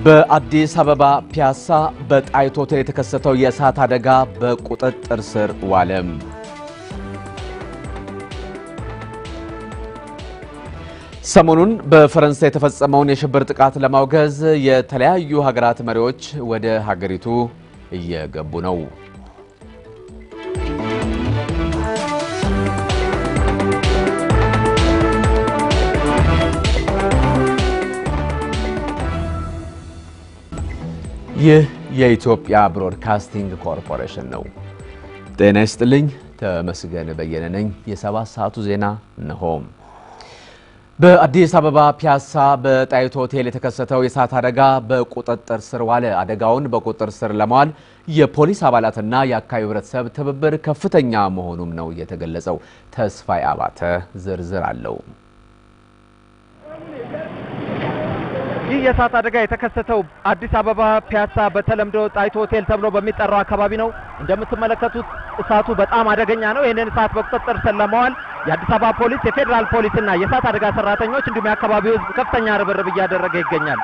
በአዲስ አበባ ፒያሳ በጣይቱ ሆቴል የተከሰተው የእሳት አደጋ በቁጥጥር ስር ዋለም። ሰሞኑን በፈረንሳይ የተፈጸመውን የሽብር ጥቃት ለማውገዝ የተለያዩ ሀገራት መሪዎች ወደ ሀገሪቱ እየገቡ ነው። ይህ የኢትዮጵያ ብሮድካስቲንግ ኮርፖሬሽን ነው። ጤና ይስጥልኝ። ተመስገን በየነ ነኝ። የሰባት ሰዓቱ ዜና እነሆ። በአዲስ አበባ ፒያሳ በጣይቱ ሆቴል የተከሰተው የእሳት አደጋ በቁጥጥር ስር ዋለ። አደጋውን በቁጥጥር ስር ለማዋል የፖሊስ አባላትና የአካባቢው ሕብረተሰብ ትብብር ከፍተኛ መሆኑም ነው የተገለጸው። ተስፋይ አባተ ዝርዝር አለው። ይህ የእሳት አደጋ የተከሰተው አዲስ አበባ ፒያሳ በተለምዶ ጣይቱ ሆቴል ተብሎ በሚጠራው አካባቢ ነው። እንደምትመለከቱት እሳቱ በጣም አደገኛ ነው። ይህንን እሳት በቁጥጥር ስር ለማዋል የአዲስ አበባ ፖሊስ፣ የፌዴራል ፖሊስና የእሳት አደጋ ሰራተኞች እንዲሁም የአካባቢው ሕዝብ ከፍተኛ ርብርብ እያደረገ ይገኛል።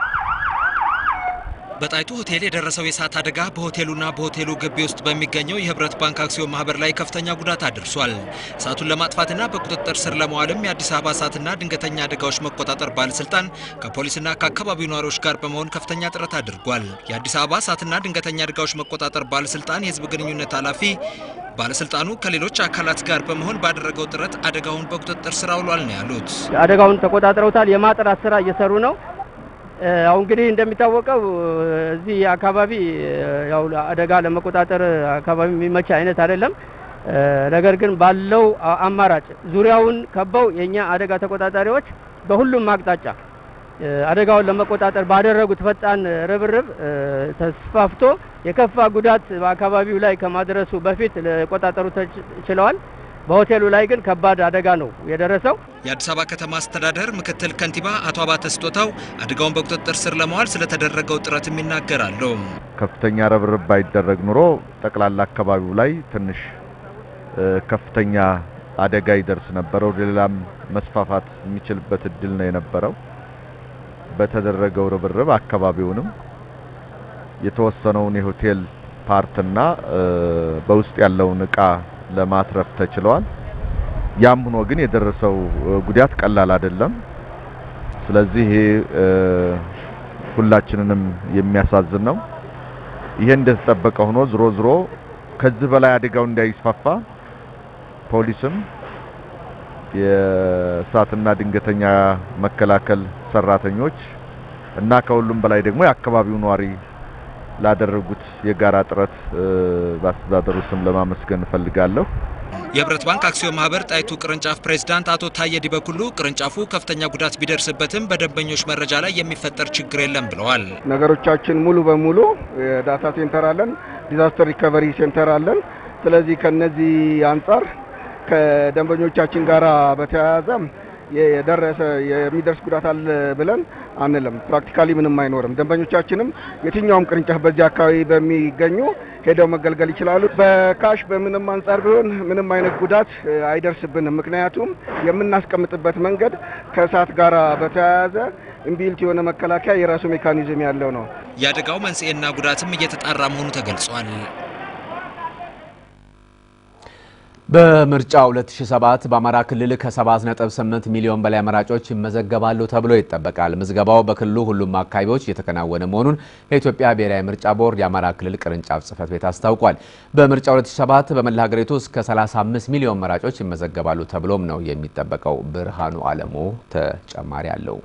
በጣይቱ ሆቴል የደረሰው የእሳት አደጋ በሆቴሉና በሆቴሉ ግቢ ውስጥ በሚገኘው የህብረት ባንክ አክሲዮን ማህበር ላይ ከፍተኛ ጉዳት አድርሷል። እሳቱን ለማጥፋትና በቁጥጥር ስር ለመዋልም የአዲስ አበባ እሳትና ድንገተኛ አደጋዎች መቆጣጠር ባለስልጣን ከፖሊስና ከአካባቢው ነዋሪዎች ጋር በመሆን ከፍተኛ ጥረት አድርጓል። የአዲስ አበባ እሳትና ድንገተኛ አደጋዎች መቆጣጠር ባለስልጣን የህዝብ ግንኙነት ኃላፊ ባለስልጣኑ ከሌሎች አካላት ጋር በመሆን ባደረገው ጥረት አደጋውን በቁጥጥር ስር አውሏል ነው ያሉት። አደጋውን ተቆጣጥረውታል። የማጥራት ስራ እየሰሩ ነው። አሁን እንግዲህ እንደሚታወቀው እዚህ አካባቢ ያው አደጋ ለመቆጣጠር አካባቢ የሚመች አይነት አይደለም። ነገር ግን ባለው አማራጭ ዙሪያውን ከበው የኛ አደጋ ተቆጣጣሪዎች በሁሉም አቅጣጫ አደጋውን ለመቆጣጠር ባደረጉት ፈጣን ርብርብ ተስፋፍቶ የከፋ ጉዳት በአካባቢው ላይ ከማድረሱ በፊት ሊቆጣጠሩ ችለዋል። በሆቴሉ ላይ ግን ከባድ አደጋ ነው የደረሰው። የአዲስ አበባ ከተማ አስተዳደር ምክትል ከንቲባ አቶ አባተ ስጦታው አደጋውን በቁጥጥር ስር ለማዋል ስለተደረገው ጥረትም ይናገራሉ። ከፍተኛ ርብርብ ባይደረግ ኑሮ ጠቅላላ አካባቢው ላይ ትንሽ ከፍተኛ አደጋ ይደርስ ነበረ። ወደ ሌላም መስፋፋት የሚችልበት እድል ነው የነበረው። በተደረገው ርብርብ አካባቢውንም የተወሰነውን የሆቴል ፓርትና በውስጥ ያለውን እቃ ለማትረፍ ተችሏል። ያም ሆኖ ግን የደረሰው ጉዳት ቀላል አይደለም። ስለዚህ ይሄ ሁላችንንም የሚያሳዝን ነው። ይሄ እንደተጠበቀ ሆኖ ዝሮ ዝሮ ከዚህ በላይ አደጋው እንዳይስፋፋ ፖሊስም የእሳትና ድንገተኛ መከላከል ሰራተኞች እና ከሁሉም በላይ ደግሞ የአካባቢው ነዋሪ ላደረጉት የጋራ ጥረት በአስተዳደሩ ስም ለማመስገን እፈልጋለሁ። የህብረት ባንክ አክሲዮን ማህበር ጣይቱ ቅርንጫፍ ፕሬዝዳንት አቶ ታየ ዲበኩሉ ቅርንጫፉ ከፍተኛ ጉዳት ቢደርስበትም በደንበኞች መረጃ ላይ የሚፈጠር ችግር የለም ብለዋል። ነገሮቻችን ሙሉ በሙሉ ዳታ ሴንተር አለን፣ ዲዛስተር ሪከቨሪ ሴንተር አለን። ስለዚህ ከነዚህ አንጻር ከደንበኞቻችን ጋር በተያያዘ የደረሰ የሚደርስ ጉዳት አለ ብለን አንልም። ፕራክቲካሊ ምንም አይኖርም። ደንበኞቻችንም የትኛውም ቅርንጫፍ በዚህ አካባቢ በሚገኙ ሄደው መገልገል ይችላሉ። በካሽ በምንም አንጻር ቢሆን ምንም አይነት ጉዳት አይደርስብንም። ምክንያቱም የምናስቀምጥበት መንገድ ከእሳት ጋር በተያያዘ ኢምቢልት የሆነ መከላከያ የራሱ ሜካኒዝም ያለው ነው። የአደጋው መንስኤና ጉዳትም እየተጣራ መሆኑ ተገልጿል። በምርጫ 2007 በአማራ ክልል ከ7.8 ሚሊዮን በላይ መራጮች ይመዘገባሉ ተብሎ ይጠበቃል። ምዝገባው በክልሉ ሁሉም አካባቢዎች እየተከናወነ መሆኑን የኢትዮጵያ ብሔራዊ ምርጫ ቦርድ የአማራ ክልል ቅርንጫፍ ጽሕፈት ቤት አስታውቋል። በምርጫ 2007 በመላ ሀገሪቱ እስከ 35 ሚሊዮን መራጮች ይመዘገባሉ ተብሎም ነው የሚጠበቀው። ብርሃኑ አለሙ ተጨማሪ አለው።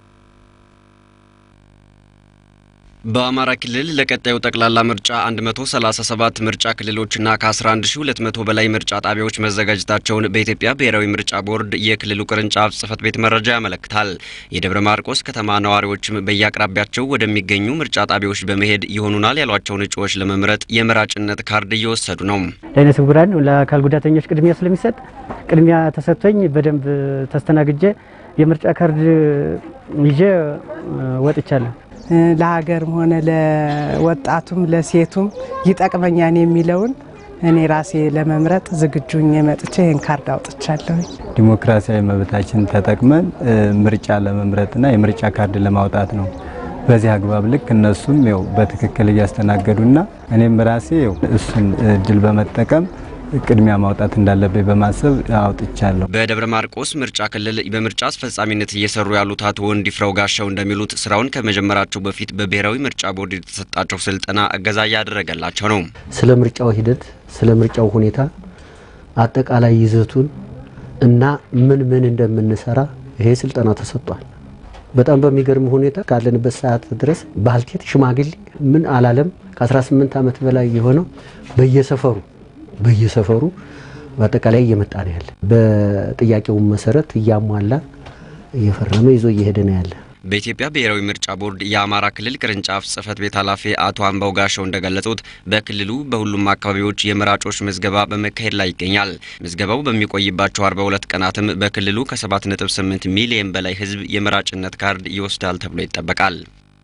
በአማራ ክልል ለቀጣዩ ጠቅላላ ምርጫ 137 ምርጫ ክልሎችና ከ11200 በላይ ምርጫ ጣቢያዎች መዘጋጀታቸውን በኢትዮጵያ ብሔራዊ ምርጫ ቦርድ የክልሉ ቅርንጫፍ ጽሕፈት ቤት መረጃ ያመለክታል። የደብረ ማርቆስ ከተማ ነዋሪዎችም በየአቅራቢያቸው ወደሚገኙ ምርጫ ጣቢያዎች በመሄድ ይሆኑናል ያሏቸውን እጩዎች ለመምረጥ የመራጭነት ካርድ እየወሰዱ ነው። ለዓይነ ስውራን ለአካል ጉዳተኞች ቅድሚያ ስለሚሰጥ ቅድሚያ ተሰጥቶኝ በደንብ ተስተናግጄ የምርጫ ካርድ ይዤ ወጥቻለሁ። ለሀገርም ሆነ ለወጣቱም ለሴቱም ይጠቅመኛን የሚለውን እኔ ራሴ ለመምረጥ ዝግጁ ሆኜ መጥቼ ይህን ካርድ አውጥቻለሁ። ዲሞክራሲያዊ መብታችን ተጠቅመን ምርጫ ለመምረጥና የምርጫ ካርድ ለማውጣት ነው በዚህ አግባብ ልክ እነሱም ያው በትክክል እያስተናገዱና እኔም ራሴ ያው እሱን እድል በመጠቀም ቅድሚያ ማውጣት እንዳለብኝ በማሰብ አውጥቻለሁ። በደብረ ማርቆስ ምርጫ ክልል በምርጫ አስፈጻሚነት እየሰሩ ያሉት አቶ ወንዲፍራው ጋሻው እንደሚሉት ስራውን ከመጀመራቸው በፊት በብሔራዊ ምርጫ ቦርድ የተሰጣቸው ስልጠና እገዛ እያደረገላቸው ነው። ስለ ምርጫው ሂደት፣ ስለ ምርጫው ሁኔታ አጠቃላይ ይዘቱን እና ምን ምን እንደምንሰራ ይሄ ስልጠና ተሰጥቷል። በጣም በሚገርም ሁኔታ ካለንበት ሰዓት ድረስ ባልቴት ሽማግሌ ምን አላለም ከ18 ዓመት በላይ የሆነው በየሰፈሩ በየሰፈሩ በአጠቃላይ እየመጣ ነው ያለ። በጥያቄው መሰረት እያሟላ እየፈረመ ይዞ እየሄደ ነው ያለ። በኢትዮጵያ ብሔራዊ ምርጫ ቦርድ የአማራ ክልል ቅርንጫፍ ጽህፈት ቤት ኃላፊ አቶ አምባው ጋሻው እንደገለጹት በክልሉ በሁሉም አካባቢዎች የመራጮች ምዝገባ በመካሄድ ላይ ይገኛል። ምዝገባው በሚቆይባቸው 42 ቀናትም በክልሉ ከ7.8 ሚሊዮን በላይ ሕዝብ የመራጭነት ካርድ ይወስዳል ተብሎ ይጠበቃል።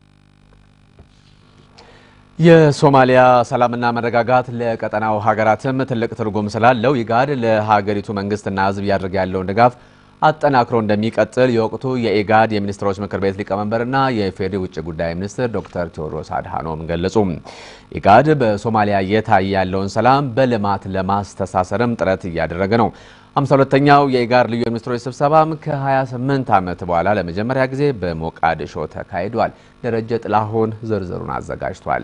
የሶማሊያ ሰላምና መረጋጋት ለቀጠናው ሀገራትም ትልቅ ትርጉም ስላለው ኢጋድ ለሀገሪቱ መንግስትና ህዝብ እያደረገ ያለውን ድጋፍ አጠናክሮ እንደሚቀጥል የወቅቱ የኢጋድ የሚኒስትሮች ምክር ቤት ሊቀመንበርና የኢፌዴሪ ውጭ ጉዳይ ሚኒስትር ዶክተር ቴዎድሮስ አድሃኖም ገለጹ። ኢጋድ በሶማሊያ እየታየ ያለውን ሰላም በልማት ለማስተሳሰርም ጥረት እያደረገ ነው። 52ኛው የኢጋድ ልዩ የሚኒስትሮች ስብሰባም ከ28 ዓመት በኋላ ለመጀመሪያ ጊዜ በሞቃዲሾ ተካሂዷል። ደረጀ ጥላሁን ዝርዝሩን አዘጋጅቷል።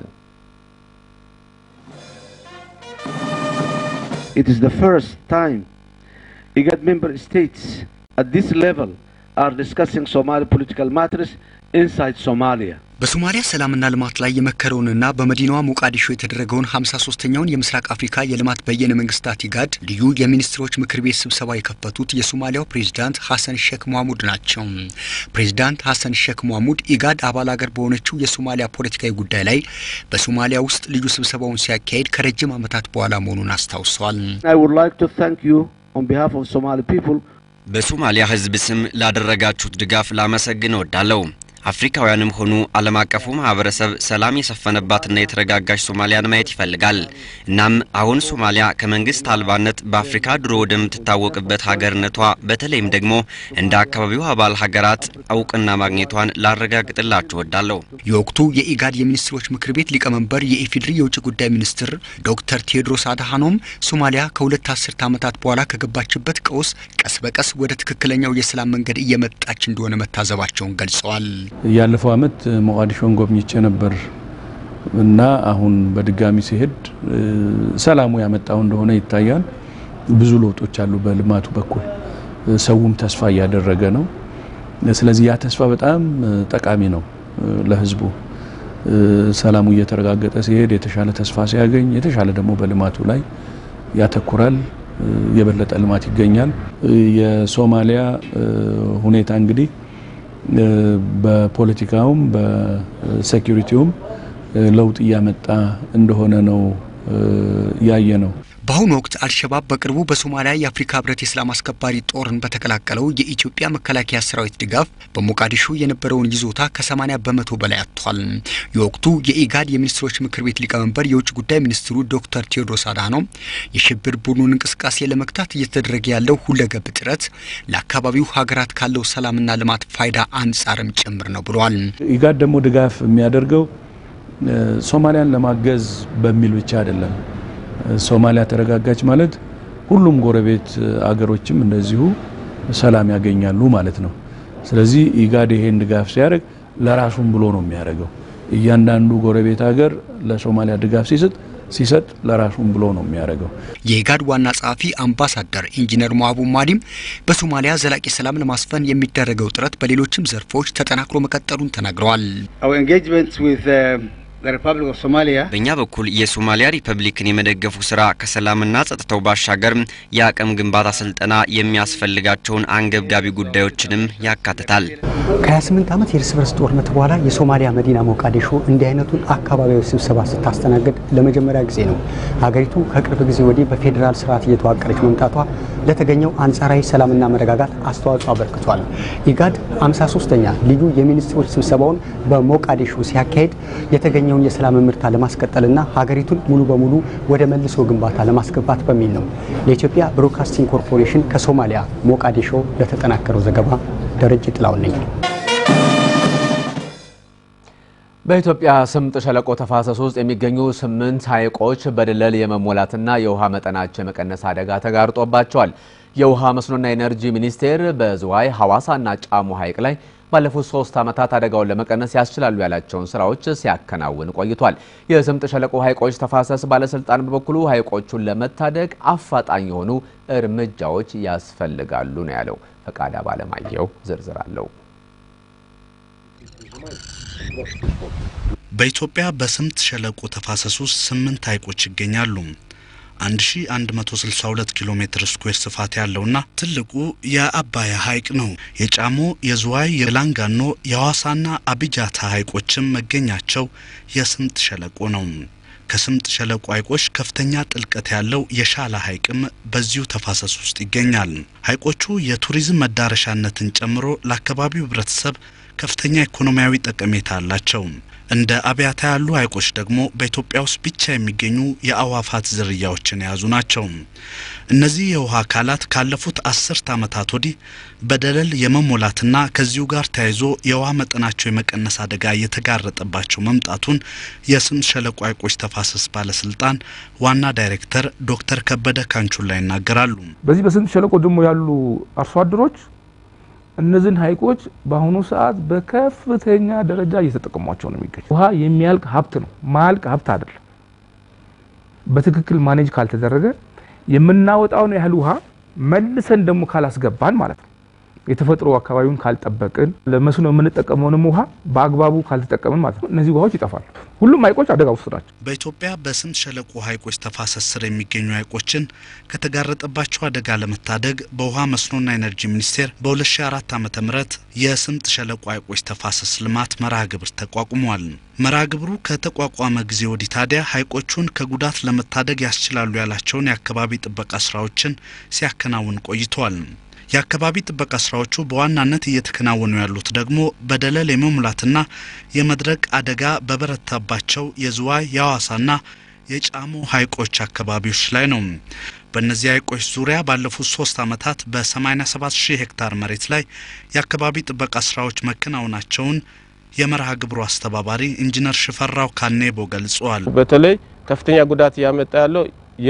It is the first time IGAD member states at this level are discussing Somali political matters inside Somalia. በሶማሊያ ሰላምና ልማት ላይ የመከረውንና በመዲናዋ ሞቃዲሾ የተደረገውን 53ኛውን የምስራቅ አፍሪካ የልማት በየነ መንግስታት ኢጋድ ልዩ የሚኒስትሮች ምክር ቤት ስብሰባ የከፈቱት የሶማሊያው ፕሬዝዳንት ሐሰን ሼክ መሐሙድ ናቸው። ፕሬዝዳንት ሐሰን ሼክ መሐሙድ ኢጋድ አባል ሀገር በሆነችው የሶማሊያ ፖለቲካዊ ጉዳይ ላይ በሶማሊያ ውስጥ ልዩ ስብሰባውን ሲያካሄድ ከረጅም ዓመታት በኋላ መሆኑን አስታውሰዋል። I would like to thank you on behalf of Somali people በሶማሊያ ሕዝብ ስም ላደረጋችሁት ድጋፍ ላመሰግን እወዳለሁ። አፍሪካውያንም ሆኑ ዓለም አቀፉ ማህበረሰብ ሰላም የሰፈነባትና የተረጋጋች ሶማሊያን ማየት ይፈልጋል። እናም አሁን ሶማሊያ ከመንግስት አልባነት በአፍሪካ ድሮ ወደምትታወቅበት ሀገርነቷ በተለይም ደግሞ እንደ አካባቢው አባል ሀገራት እውቅና ማግኘቷን ላረጋግጥላችሁ እወዳለሁ። የወቅቱ የኢጋድ የሚኒስትሮች ምክር ቤት ሊቀመንበር የኢፌዴሪ የውጭ ጉዳይ ሚኒስትር ዶክተር ቴዎድሮስ አድሃኖም ሶማሊያ ከሁለት አስርተ ዓመታት በኋላ ከገባችበት ቀውስ ቀስ በቀስ ወደ ትክክለኛው የሰላም መንገድ እየመጣች እንደሆነ መታዘባቸውን ገልጸዋል። ያለፈው አመት ሞቃዲሾን ጎብኝቼ ነበር እና አሁን በድጋሚ ሲሄድ ሰላሙ ያመጣው እንደሆነ ይታያል። ብዙ ለውጦች አሉ በልማቱ በኩል ሰውም ተስፋ እያደረገ ነው። ስለዚህ ያ ተስፋ በጣም ጠቃሚ ነው ለህዝቡ። ሰላሙ እየተረጋገጠ ሲሄድ የተሻለ ተስፋ ሲያገኝ የተሻለ ደግሞ በልማቱ ላይ ያተኩራል። የበለጠ ልማት ይገኛል። የሶማሊያ ሁኔታ እንግዲህ በፖለቲካውም በሴኩሪቲውም ለውጥ እያመጣ እንደሆነ ነው ያየ ነው። በአሁኑ ወቅት አልሸባብ በቅርቡ በሶማሊያ የአፍሪካ ህብረት የሰላም አስከባሪ ጦርን በተቀላቀለው የኢትዮጵያ መከላከያ ሰራዊት ድጋፍ በሞቃዲሾ የነበረውን ይዞታ ከ80 በመቶ በላይ አጥቷል። የወቅቱ የኢጋድ የሚኒስትሮች ምክር ቤት ሊቀመንበር የውጭ ጉዳይ ሚኒስትሩ ዶክተር ቴዎድሮስ አድሃኖም የሽብር ቡድኑን እንቅስቃሴ ለመግታት እየተደረገ ያለው ሁለገብ ጥረት ለአካባቢው ሀገራት ካለው ሰላምና ልማት ፋይዳ አንጻርም ጭምር ነው ብለዋል። ኢጋድ ደግሞ ድጋፍ የሚያደርገው ሶማሊያን ለማገዝ በሚል ብቻ አይደለም። ሶማሊያ ተረጋጋች ማለት ሁሉም ጎረቤት አገሮችም እንደዚሁ ሰላም ያገኛሉ ማለት ነው። ስለዚህ ኢጋድ ይሄን ድጋፍ ሲያደርግ ለራሱም ብሎ ነው የሚያደርገው። እያንዳንዱ ጎረቤት ሀገር ለሶማሊያ ድጋፍ ሲሰጥ ሲሰጥ ለራሱም ብሎ ነው የሚያደርገው። የኢጋድ ዋና ጸሐፊ አምባሳደር ኢንጂነር ሞሀቡ ማዲም በሶማሊያ ዘላቂ ሰላም ለማስፈን የሚደረገው ጥረት በሌሎችም ዘርፎች ተጠናክሮ መቀጠሉን ተናግረዋል። በእኛ በኩል የሶማሊያ ሪፐብሊክን የመደገፉ ስራ ከሰላምና ጸጥታው ባሻገር የአቅም ግንባታ ስልጠና የሚያስፈልጋቸውን አንገብጋቢ ጉዳዮችንም ያካትታል። ከ28 ዓመት የእርስ በርስ ጦርነት በኋላ የሶማሊያ መዲና ሞቃዲሾ እንዲህ አይነቱን አካባቢያዊ ስብሰባ ስታስተናግድ ለመጀመሪያ ጊዜ ነው። ሀገሪቱ ከቅርብ ጊዜ ወዲህ በፌዴራል ስርዓት እየተዋቀረች መምጣቷ ለተገኘው አንጻራዊ ሰላምና መረጋጋት አስተዋጽኦ አበርክቷል። ኢጋድ 53ኛ ልዩ የሚኒስትሮች ስብሰባውን በሞቃዲሾ ሲያካሄድ የተገኘውን የሰላም ምርታ ለማስቀጠልና ሀገሪቱን ሙሉ በሙሉ ወደ መልሶ ግንባታ ለማስገባት በሚል ነው። ለኢትዮጵያ ብሮድካስቲንግ ኮርፖሬሽን ከሶማሊያ ሞቃዲሾ ለተጠናከረው ዘገባ ደረጀ ጥላውን ነኝ። በኢትዮጵያ ስምጥ ሸለቆ ተፋሰስ ውስጥ የሚገኙ ስምንት ሐይቆች በደለል የመሞላትና የውሃ መጠናቸው የመቀነስ አደጋ ተጋርጦባቸዋል። የውሃ መስኖና ኢነርጂ ሚኒስቴር በዝዋይ ሐዋሳና ጫሞ ሐይቅ ላይ ባለፉት ሶስት ዓመታት አደጋውን ለመቀነስ ያስችላሉ ያላቸውን ስራዎች ሲያከናውን ቆይቷል። የስምጥ ሸለቆ ሐይቆች ተፋሰስ ባለስልጣን በበኩሉ ሐይቆቹን ለመታደግ አፋጣኝ የሆኑ እርምጃዎች ያስፈልጋሉ ነው ያለው። ፈቃዳ ባለማየሁ ዝርዝር አለው። በኢትዮጵያ በስምጥ ሸለቆ ተፋሰስ ውስጥ ስምንት ሐይቆች ይገኛሉ። 1162 ኪሎ ሜትር ስኩዌር ስፋት ያለውና ትልቁ የአባያ ሐይቅ ነው። የጫሞ፣ የዝዋይ፣ የላንጋኖ፣ የሐዋሳና አቢጃታ ሐይቆችም መገኛቸው የስምጥ ሸለቆ ነው። ከስምጥ ሸለቆ ሐይቆች ከፍተኛ ጥልቀት ያለው የሻላ ሐይቅም በዚሁ ተፋሰስ ውስጥ ይገኛል። ሐይቆቹ የቱሪዝም መዳረሻነትን ጨምሮ ለአካባቢው ሕብረተሰብ ከፍተኛ ኢኮኖሚያዊ ጠቀሜታ አላቸው። እንደ አብያታ ያሉ ሐይቆች ደግሞ በኢትዮጵያ ውስጥ ብቻ የሚገኙ የአዕዋፋት ዝርያዎችን የያዙ ናቸው። እነዚህ የውሃ አካላት ካለፉት አስርት ዓመታት ወዲህ በደለል የመሞላትና ከዚሁ ጋር ተያይዞ የውሃ መጠናቸው የመቀነስ አደጋ እየተጋረጠባቸው መምጣቱን የስምጥ ሸለቆ ሐይቆች ተፋሰስ ባለስልጣን ዋና ዳይሬክተር ዶክተር ከበደ ካንቹላ ይናገራሉ። በዚህ በስምጥ ሸለቆ ደግሞ ያሉ አርሶ አደሮች እነዚህን ሐይቆች በአሁኑ ሰዓት በከፍተኛ ደረጃ እየተጠቀሟቸው ነው የሚገኝ። ውሃ የሚያልቅ ሀብት ነው፣ ማያልቅ ሀብት አይደለም። በትክክል ማኔጅ ካልተደረገ የምናወጣውን ያህል ውሃ መልሰን ደግሞ ካላስገባን ማለት ነው የተፈጥሮ አካባቢውን ካልጠበቅን ለመስኖ የምንጠቀመውንም ውሃ በአግባቡ ካልተጠቀምን ማለት ነው እነዚህ ውሃዎች ይጠፋሉ። ሁሉም ሐይቆች አደጋ ውስጥ ናቸው። በኢትዮጵያ በስምጥ ሸለቆ ሐይቆች ተፋሰስ ስር የሚገኙ ሐይቆችን ከተጋረጠባቸው አደጋ ለመታደግ በውሃ መስኖና ኢነርጂ ሚኒስቴር በ2004 ዓ.ም የስምጥ ሸለቆ ሐይቆች ተፋሰስ ልማት መርሃ ግብር ተቋቁሟል። መርሃ ግብሩ ከተቋቋመ ጊዜ ወዲህ ታዲያ ሐይቆቹን ከጉዳት ለመታደግ ያስችላሉ ያላቸውን የአካባቢ ጥበቃ ስራዎችን ሲያከናውን ቆይተዋል። የአካባቢ ጥበቃ ስራዎቹ በዋናነት እየተከናወኑ ያሉት ደግሞ በደለል የመሙላትና የመድረቅ አደጋ በበረታባቸው የዝዋይ የሐዋሳና የጫሞ ሐይቆች አካባቢዎች ላይ ነው። በእነዚህ ሐይቆች ዙሪያ ባለፉት ሶስት ዓመታት በ87 ሺህ ሄክታር መሬት ላይ የአካባቢ ጥበቃ ስራዎች መከናወናቸውን የመርሃ ግብሩ አስተባባሪ ኢንጂነር ሽፈራው ካኔቦ ገልጸዋል። በተለይ ከፍተኛ ጉዳት እያመጣ ያለው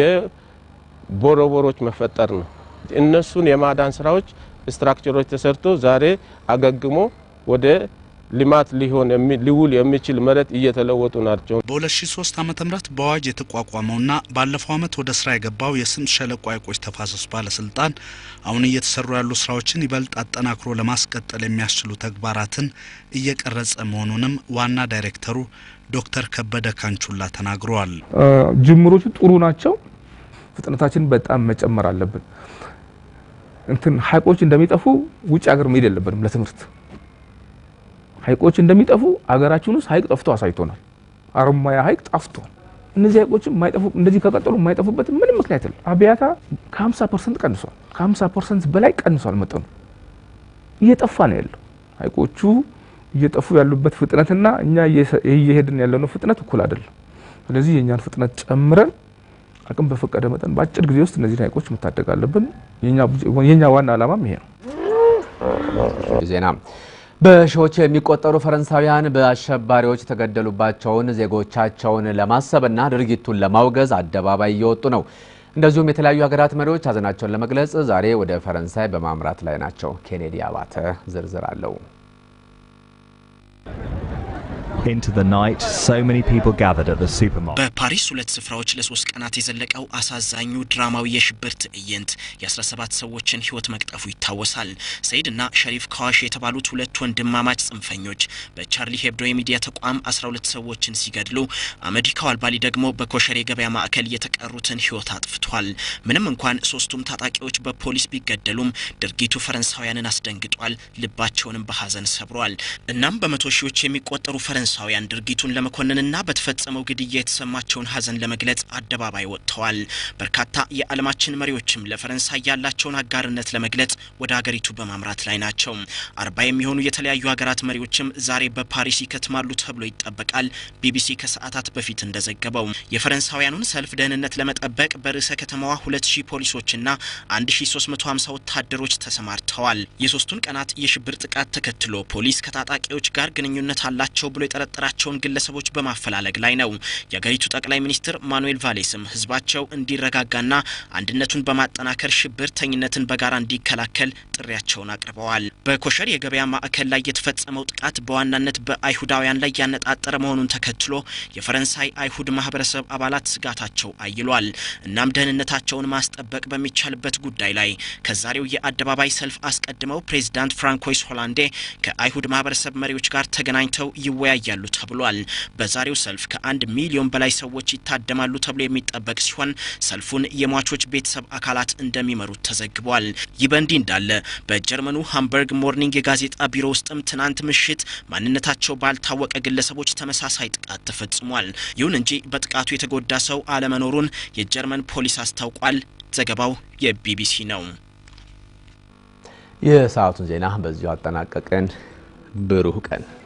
የቦረቦሮች መፈጠር ነው። እነሱን የማዳን ስራዎች ስትራክቸሮች ተሰርቶ ዛሬ አገግሞ ወደ ልማት ሊሆን ሊውል የሚችል መሬት እየተለወጡ ናቸው። በ2003 ዓ.ም በአዋጅ የተቋቋመውና ባለፈው ዓመት ወደ ስራ የገባው የስምጥ ሸለቆ ሐይቆች ተፋሰስ ባለስልጣን አሁን እየተሰሩ ያሉ ስራዎችን ይበልጥ አጠናክሮ ለማስቀጠል የሚያስችሉ ተግባራትን እየቀረጸ መሆኑንም ዋና ዳይሬክተሩ ዶክተር ከበደ ካንቹላ ተናግረዋል። ጅምሮቹ ጥሩ ናቸው። ፍጥነታችን በጣም መጨመር አለብን። እንትን ሐይቆች እንደሚጠፉ ውጭ ሀገር መሄድ የለብንም ለትምህርት ሐይቆች እንደሚጠፉ አገራችን ውስጥ ሐይቅ ጠፍቶ አሳይቶናል። አረማያ ሐይቅ ጠፍቷል። እነዚህ ሐይቆችም የማይጠፉ እንደዚህ ከቀጠሉ የማይጠፉበት ምንም ምክንያት የለም። አብያታ ከ50 ፐርሰንት ቀንሷል። ከ50 ፐርሰንት በላይ ቀንሷል። መጠኑ እየጠፋ ነው ያለው። ሐይቆቹ እየጠፉ ያሉበት ፍጥነትና እኛ እየሄድን ያለነው ፍጥነት እኩል አይደለም። ስለዚህ የእኛን ፍጥነት ጨምረን አቅም በፈቀደ መጠን በአጭር ጊዜ ውስጥ እነዚህን ሐይቆች መታደግ አለብን። የኛ ዋና ዓላማም ይሄ ነው። ዜና በሺዎች የሚቆጠሩ ፈረንሳውያን በአሸባሪዎች የተገደሉባቸውን ዜጎቻቸውን ለማሰብና ድርጊቱን ለማውገዝ አደባባይ እየወጡ ነው። እንደዚሁም የተለያዩ ሀገራት መሪዎች ሀዘናቸውን ለመግለጽ ዛሬ ወደ ፈረንሳይ በማምራት ላይ ናቸው። ኬኔዲ አባተ ዝርዝር አለው። Into the night, so many people gathered at the supermarket. በፓሪስ ሁለት ስፍራዎች ለሶስት ቀናት የዘለቀው አሳዛኙ ድራማዊ የሽብር ትዕይንት የ17 ሰዎችን ሕይወት መቅጠፉ ይታወሳል። ሰይድ እና ሸሪፍ ካዋሽ የተባሉት ሁለት ወንድማማች ጽንፈኞች በቻርሊ ሄብዶ የሚዲያ ተቋም 12 ሰዎችን ሲገድሉ አመዲ ካዋልባሊ ደግሞ በኮሸር የገበያ ማዕከል የተቀሩትን ሕይወት አጥፍቷል። ምንም እንኳን ሶስቱም ታጣቂዎች በፖሊስ ቢገደሉም ድርጊቱ ፈረንሳውያንን አስደንግጧል፣ ልባቸውንም በሀዘን ሰብሯል። እናም በመቶ ሺዎች የሚቆጠሩ ፈረንሳ ፈረንሳውያን ድርጊቱን ለመኮንንና በተፈጸመው ግድያ የተሰማቸውን ሀዘን ለመግለጽ አደባባይ ወጥተዋል። በርካታ የዓለማችን መሪዎችም ለፈረንሳይ ያላቸውን አጋርነት ለመግለጽ ወደ ሀገሪቱ በማምራት ላይ ናቸው። አርባ የሚሆኑ የተለያዩ ሀገራት መሪዎችም ዛሬ በፓሪስ ይከትማሉ ተብሎ ይጠበቃል። ቢቢሲ ከሰዓታት በፊት እንደዘገበው የፈረንሳውያኑን ሰልፍ ደህንነት ለመጠበቅ በርዕሰ ከተማዋ 2000 ፖሊሶችና 1350 ወታደሮች ተሰማርተዋል። የሶስቱን ቀናት የሽብር ጥቃት ተከትሎ ፖሊስ ከታጣቂዎች ጋር ግንኙነት አላቸው ብሎ የጠረጠራቸውን ግለሰቦች በማፈላለግ ላይ ነው። የአገሪቱ ጠቅላይ ሚኒስትር ማኑኤል ቫሌስም ህዝባቸው እንዲረጋጋና አንድነቱን በማጠናከር ሽብርተኝነትን በጋራ እንዲከላከል ጥሪያቸውን አቅርበዋል። በኮሸር የገበያ ማዕከል ላይ የተፈጸመው ጥቃት በዋናነት በአይሁዳውያን ላይ ያነጣጠረ መሆኑን ተከትሎ የፈረንሳይ አይሁድ ማህበረሰብ አባላት ስጋታቸው አይሏል። እናም ደህንነታቸውን ማስጠበቅ በሚቻልበት ጉዳይ ላይ ከዛሬው የአደባባይ ሰልፍ አስቀድመው ፕሬዚዳንት ፍራንኮይስ ሆላንዴ ከአይሁድ ማህበረሰብ መሪዎች ጋር ተገናኝተው ይወያያሉ ተብሏል። በዛሬው ሰልፍ ከአንድ ሚሊዮን በላይ ሰዎች ይታደማሉ ተብሎ የሚጠበቅ ሲሆን ሰልፉን የሟቾች ቤተሰብ አካላት እንደሚመሩት ተዘግቧል። ይህ በእንዲህ እንዳለ በጀርመኑ ሃምበርግ ሞርኒንግ የጋዜጣ ቢሮ ውስጥም ትናንት ምሽት ማንነታቸው ባልታወቀ ግለሰቦች ተመሳሳይ ጥቃት ተፈጽሟል። ይሁን እንጂ በጥቃቱ የተጎዳ ሰው አለመኖሩን የጀርመን ፖሊስ አስታውቋል። ዘገባው የቢቢሲ ነው። የሰዓቱን ዜና በዚሁ አጠናቀቅን። ብሩህ ቀን